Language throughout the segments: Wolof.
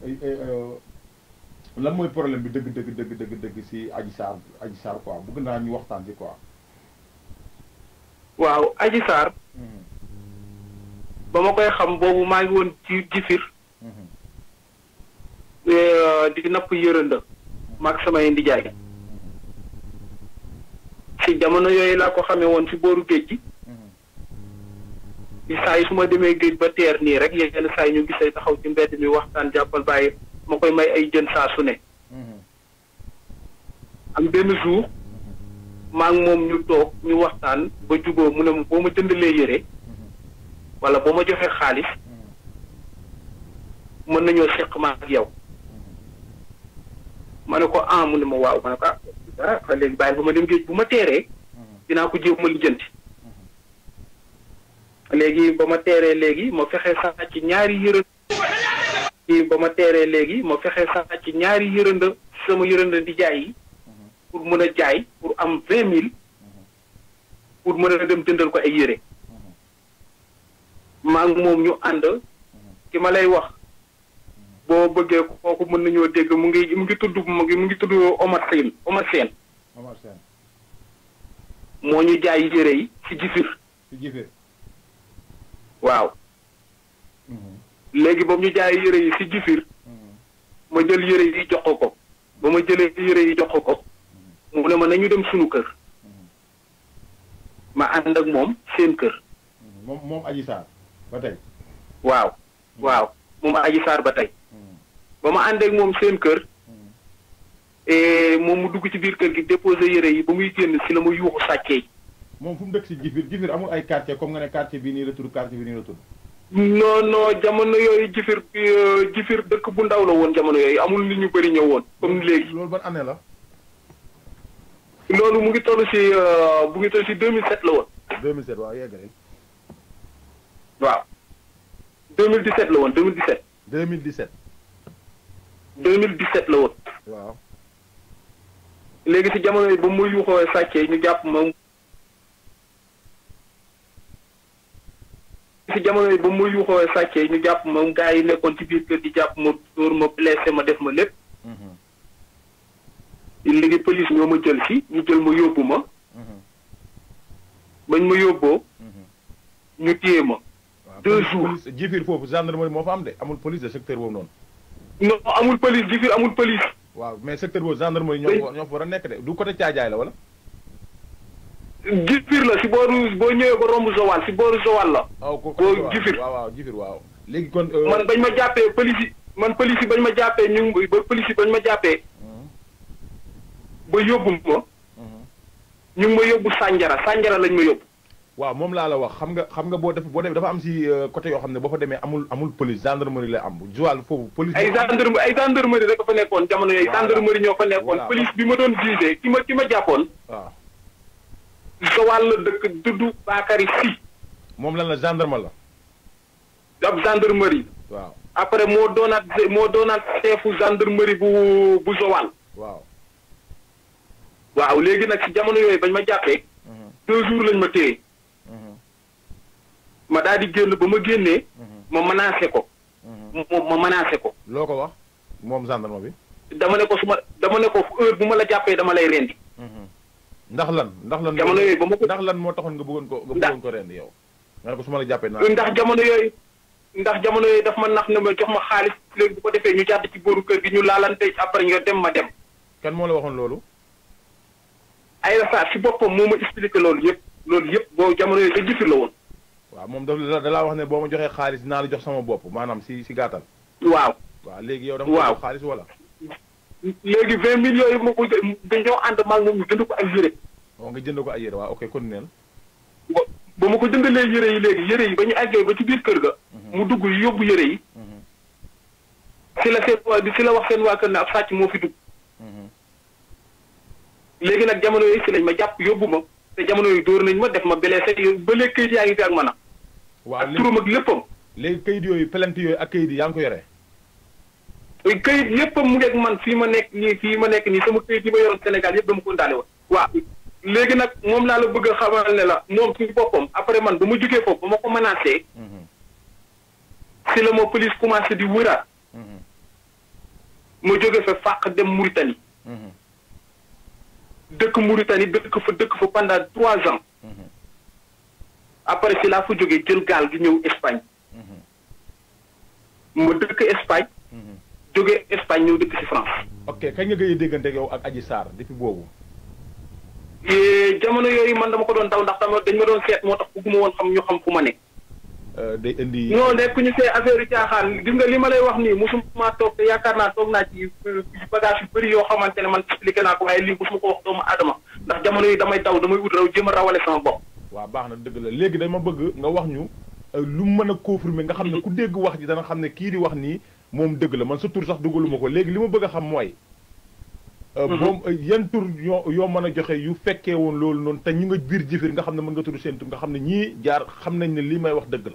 lan mooy problème bi dëgg dëgg dëgg dëgg dëgg si Adji Sarr Adji Sarr quoi bëgg naa ñu waxtaan si quoi. waaw Adji Sarr ba ma koy xam boobu maa ngi woon ci jifir di napp yërënda maag samay ndijaay si jamono yooyu laa ko xamee woon si booru géej gi di saa yi su ma demee géej ba teer nii rek yenn saa yi ñu gisee taxaw ci mbedd mi waxtaan jàppal bàyyi ma koy may ay jën saa su ne am benn jour maa ngi moom ñu toog ñu waxtaan ba juboo mu ne ma boo ma jëndalee yére wala boo ma joxee xaalis mën nañoo seq ma ak yow ma ne ko ah mu ne ma waaw ma ne ko ah léegi bàyyi ba ma dem géej bu ma teeree dinaa ko jéem ma lijjanti léegi ba ma teeree léegi ma fexe sax ci ñaari yërënd léegi ba ma teeree léegi ma fexe sax ci ñaari yërënd sama yërënd di jaay yi pour mën a jaay pour am vingt mille pour mën a dem jëndal ko ay yére maa ngi moom ñu ànd ki ma lay wax boo bëggee kooku mën nañoo dégg mu ngi mu ngi tudd mu ngi mu ngi tudd Omar Sène Omar Sène Omar Sène moo ñu jaay yére yi ci jifir si jifir waaw léegi ba mu ñu jaay yére yi ci jifir ma jël yére yi jox ko ko ba ma jëlee yére yi jox ko ko mu ne ma nañu dem sunu kër ma ànd ak moom seen kër moom moom Adji Sarr ba tey waaw waaw moom Adji Sarr ba tey ba ma ànd ak moom seen kër moom mu dugg ci biir kër gi déposé yére yi ba muy génn si la ma yuuxu sàccee moom fu mu dëkk si jifir jifir amul ay quartier comme nga ne quartier bii nii la tudd quartier bii nii la tudd non non jamono yooyu jifir jifir dëkk bu ndaw la woon jamono yooyu amul nit ñu bëri ñëw woon comme léegi loolu ban année la loolu mu ngi toll si mu ngi toll si 2007 la woon 2007 waaw yegg rek waaw 2017 la woon 2017 2017 2017 la woon waaw léegi si jamono yi ba mu yuuxoo sàccee ñu jàpp ma si jamono yi ba mu yuuxoo sàccee ñu jàpp ma gars yi nekkoon ci biir kër gi jàpp ma dóor ma blessé ma def ma lépp léegi police ñoo ma jël si ñu jël ma yóbbu ma bañ ma yóbboo ñu téye ma deux jours jifir foofu gendarmerie moo fa am de amul police de secteur boobu noonu non amul police jifir amul police waaw mais secteur boobu gendarmerie ñoo ñoo fa war a nekk de du côté caajaay la wala jifir la si booru boo ñëwee ba romb Joal si booru Joal la waaw ko boo jifir waaw waaw jifir waaw léegi kon man bañ ma jàppee police yi man police yi bañ ma jàppee ñu ngi ba police yi bañ ma jàppee ba yóbbu ma ñu ngi ma yóbbu sànjara sànjara lañ ma yóbbu waaw moom laa la wax xam nga xam nga boo def boo demee dafa am si côté yoo xam ne boo fa demee amul amul police gendarmerie lay am Joal foofu police ay gendarme ay gendarmerie rek fa nekkoon jamono yooyu gendarmerie ñoo fa nekkoon police bi ma doon visé ki ma ki ma jàppoon waaw Joal la dëkk dudd Bakary Si moom lan la gendarme la ab gendarmerie waaw après moo doonaat moo doonaat chefu gendarmerie bu bu Joal waaw waaw léegi nag si jamono yooyu bañ ma jàppee deux jours lañ ma téye ma daal di génn ba ma génnee ma menacé ko moom ma menacé ko loo ko wax moom gendarme bi dama ne ko su ma dama ne ko heure bu ma la jàppee dama lay rendi ndax lan ndax lan jamono yooyu ba ma ko ndax lan moo taxoon nga bëggoon ko nga bëggoon ko rendi yow nga ne ko su ma la jàppee naa ndax jamono yooyu ndax jamono yooyu daf ma nax ne ma jox ma xaalis léegi bu ko defee ñu jàdd ci booru kër gi ñu laalante après nga dem ma dem kan moo la waxoon loolu ay rasaar si boppam moo ma expliqué loolu yëpp loolu yëpp boo jamono yooyu sa jifir la woon waaw moom daf da laa wax ne boo ma joxee xaalis naa la jox sama bopp maanaam si si gàttal waaw waaw léegi yow da nga waaw jox xaalis wala léegi vingt mille yooyu ma ko dañoo ànd maag moom ñu jënd ko ak yére waaw nga jënd ko ay yére waaw ok kon neen ba ma ko jëndalee yére yi léegi yére yi ba ñu àggee ba ci biir kër ga mu dugg yóbbu yére yi si la seen waa si la wax seen waa kër ne ab sàcc moo fi dugg léegi nag jamono yooyu si lañ ma jàpp yóbbu ma te jamono yooyu dóor nañ ma def ma blessé ba léegi kayit yaa ngi fi ak man a waaw ak turam ak léppam léegi kayit yooyu plainte yooyu ak kayit yi yaa ngi ko yore kayit léppam mu ngeeg man fii ma nekk nii fii ma nekk nii sama kayit yi ma yoroon Sénégal yëpp dama ko indaale woon waaw léegi nag moom laa la bëgg a xamal ne la moom ci boppam après man ba ma jógee foofu ba ma ko menacé si la ma police commencé di wëraat ma jóge fa fàq dem Mauritanie dëkk Mauritanie dëkk fa dëkk fa pendant trois ans après si laa fa jógee jël gaal gi ñëw Espagne ma dëkk Espagne jóge Espagne ñëw dëkk si France ok kañ nga gëj a déggante ak yow ak Adji Sarr depuis boobu Eh, jamono yooyu man dama ko doon daw ndax dama dañ ma doon seet moo tax bëgguma woon xam ñu xam fu ma nekk Euh, day indi non nekk ñu see affaire yu caaxaan gis nga li ma lay wax nii musuma toog te yaakaar naa toog naa ci bagage yu bëri yoo xamante ne man expliqué naa ko waaye lii musuma ko wax doomu aadama ndax jamono yi damay daw damay ut raw jéem a rawale sama bopp waaw baax na dëgg la léegi dama bëgg nga wax ñu euh, lu mu mën a confirmer nga xam ne ku dégg wax ji dana xam ne kii di wax nii moom dëgg la man sa tur sax dugaluma ko léegi li ma bëgg a xam mooy euh, moom euh, yan tur yoo yoo mën a joxe yu fekkee woon loolu noonu te ñu nga biir jëfir nga xam ne mën nga tudd seen tur nga xam ne ñii jaar xam nañ ne lii may wax dëgg la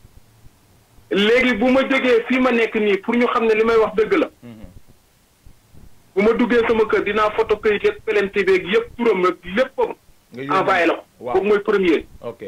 léegi bu ma jógee fii ma nekk nii pour ñu xam ne li may wax dëgg la bu ma duggee sama kër dinaa photo këyit ak pelente beeg yëpp turam ak léppam nga yónnee- envoyé la ko waaw boobu mooy premier ok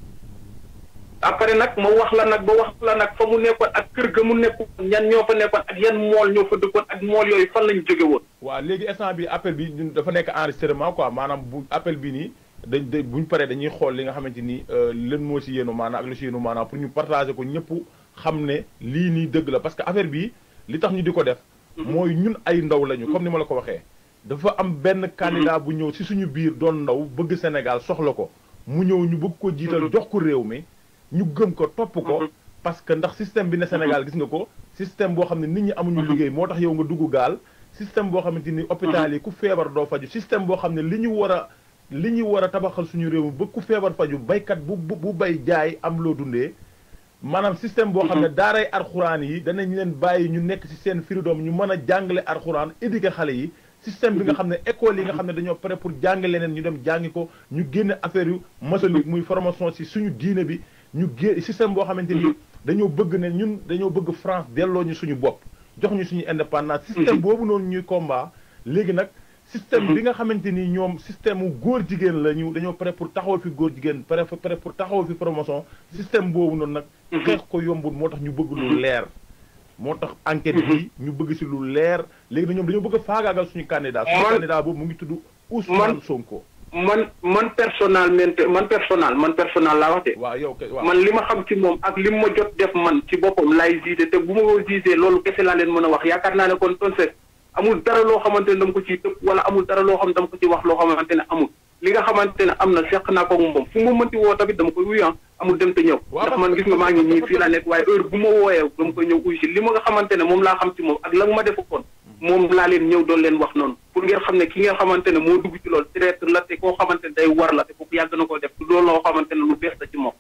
après nag ma wax la nag ba wax la nag fa mu nekkoon ak kër ga mu nekkoon ñan ñoo fa nekkoon ak yan mool ñoo fa dëkkoon ak mool yooyu fan lañu jóge woon waaw léegi instant bi appel bi ñun dafa nekk enregistrement quoi maanaam bu appel bi nii dañ dañ buñ paree dañuy xool li nga xamante ni len moo si yéenu maanaam ak lu si yéenu maanaam pour ñu partager ko ñëpp xam ne lii nii dëgg la parce que affaire bi li tax ñu di ko def mooy ñun ay ndaw lañu comme ni ma la ko waxee dafa am benn candidat bu ñëw si suñu biir doon ndaw bëgg Sénégal soxla ko mu ñëw ñu bëgg ko jiital jox ko réew mi ñu gëm ko topp ko parce que ndax système bi ne Sénégal gis nga ko système boo xam ne nit ñi amuñu liggéey moo tax yow nga dugg gaal système boo xamante ni hôpital yi ku feebar doo faju système boo xam ne li ñu war a li ñu war a tabaxal suñu réew mi ba ku feebar faju baykat bu bu bu bay jaay am loo dundee maanaam système boo xam ne daaray arxuraan yi danañ leen bàyyi ñu nekk ci seen freedom ñu mën a jàngale arxuraan éduquer xale yi système bi nga xam ne école yi nga xam ne dañoo pare pour jàng leneen ñu dem jàngi ko ñu génne affaire yu maçonnique muy formation ci suñu diine bi ñu gé système boo xamante ni dañoo bëgg ne ñun dañoo bëgg France delloo ñu suñu bopp jox ñu suñu indépendance système boobu noonu ñuy combat léegi nag système bi nga xamante ni ñoom système mu góor jigéen la ñu dañoo pare pour taxawal fi góor jigéen pare pare pour taxawal fi promotion système boobu noonu nag xeex ko yombul moo tax ñu bëgg lu leer moo tax enquête bi ñu bëgg si lu leer léegi na ñoom dañoo bëgg a faagaagal suñu candidat suñu Man- candidat boobu mu ngi tudd Ousmane Man- Sonko man man personnellement man personnel man personnel laa wax de waaw yow kay waaw man li ma xam ci moom ak li ma jot def man ci boppam laay gisé te bu ma ko gisé loolu kese laa leen mën a wax yaakaar naa ne kon tonse amul dara loo xamante ne dama ko ciy tëb wala amul dara loo xam ne dama ko ci wax loo xamante ne amul li nga xamante ne am na seq naa ko ak moom fu ma mënti woo tamit dama koy wuyu ah amul dem te ñëw Waaw, ndax man gis nga maa ngi nii fii laa nekk waaye heure bu ma wooyee dama koy ñëw uyu si li ma nga xamante ne moom laa xam ci moom ak la nga ma defoon moom laa leen ñëw doon leen wax noonu pour ngeen xam ne ki nga xamante ne moo dugg ci loolu traître la te koo xamante ne day war la te kooku yàgg na koo def loolu loo xamante ne lu bees la ci moom